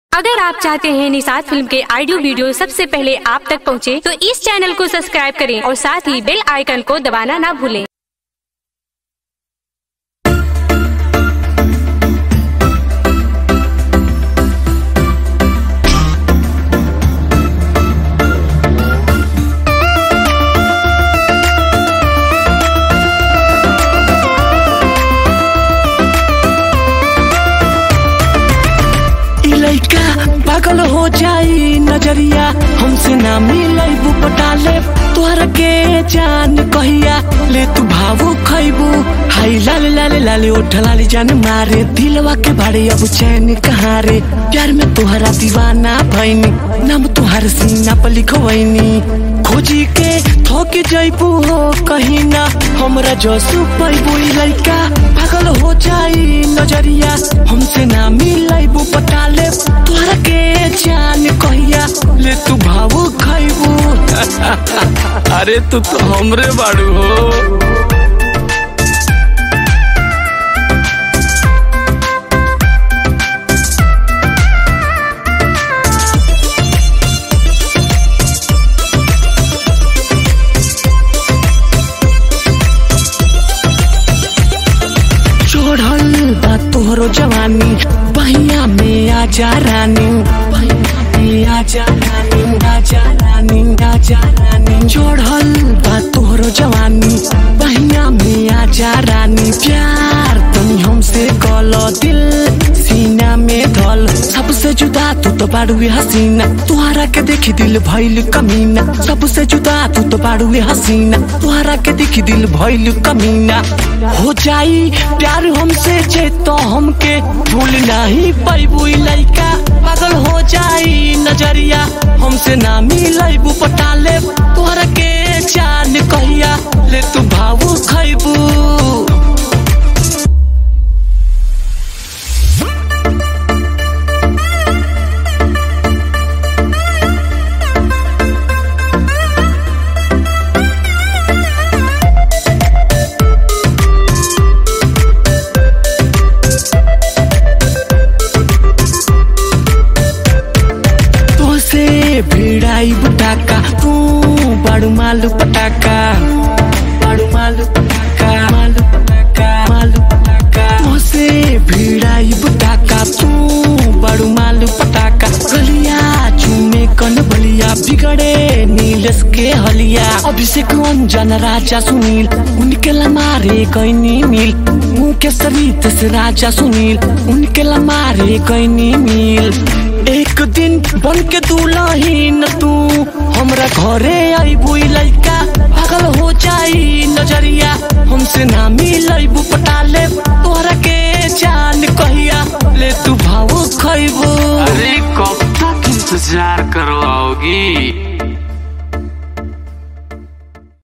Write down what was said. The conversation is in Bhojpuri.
अगर आप चाहते हैं निषाद फिल्म के ऑडियो वीडियो सबसे पहले आप तक पहुंचे, तो इस चैनल को सब्सक्राइब करें और साथ ही बेल आइकन को दबाना ना भूलें इ लइका पागल हो जाई नजरिया हमसे ना मिलई पटाले तोहरा के जान कहिया ले तू भावो खैबू हाय लाल लाल लाल उठ लाली जान मारे दिलवा के भाड़े अब चैन कहाँ रे प्यार में तोहरा दीवाना भैनी नाम तोहर सीना पर लिखवैनी खोजी के थोक जैबू हो कहीं ना हमरा जसू पैबू इ लइका पागल हो जाई नजरिया हमसे ना मिलैबू पटाले तोहरा के जान कहिया ले तू भावो खैबू अरे तू तो हमरे बाड़ू हो चढ़ल बा तोहरो जवानी बहिया में आजा रानी बहिया में आजा रानी आजा रानी आजा रानी चढ़ल बा तोहरो जवानी बहिया में आजा रानी प्यार तनी हमसे कल दिल सीना में धल सबसे जुदा तू तो बाड़ुए हसीना तुहरा के देखी दिल भइल कमीना सबसे जुदा तू तो बाड़ुए हसीना तुहरा के देखी दिल भइल कमीना हो जाई प्यार हमसे जे तो हमके भूल नहीं पैबू इ लइका पागल हो जाई नजरिया हमसे ना मिलैबू पटाले तोहरा के जान कहिया ले तू भावू खैबू तोसे भिड़ाई बुटाका तू बड़ू मालू पटाका बड़ू मालू पटाका मालू पटाका मालू पटाका तोसे भिड़ाई बुटाका तू बड़ू मालू पटाका गलिया चूमे कन बलिया बिगड़े नीलस के हलिया अभिषेक अंजन राजा सुनील उनके लमारे कैनी मिल मुँह के सरित से राजा सुनील उनके लमारे कैनी मिल एक दिन बन के दुलहीन तू हमरा घरे आईबू इ लइका पागल हो जाई नजरिया हमसे ना मिलैबू पटाले तोहरा के जान कहिया ले तू भावो खैबू अरे कब तक इंतजार करवाओगी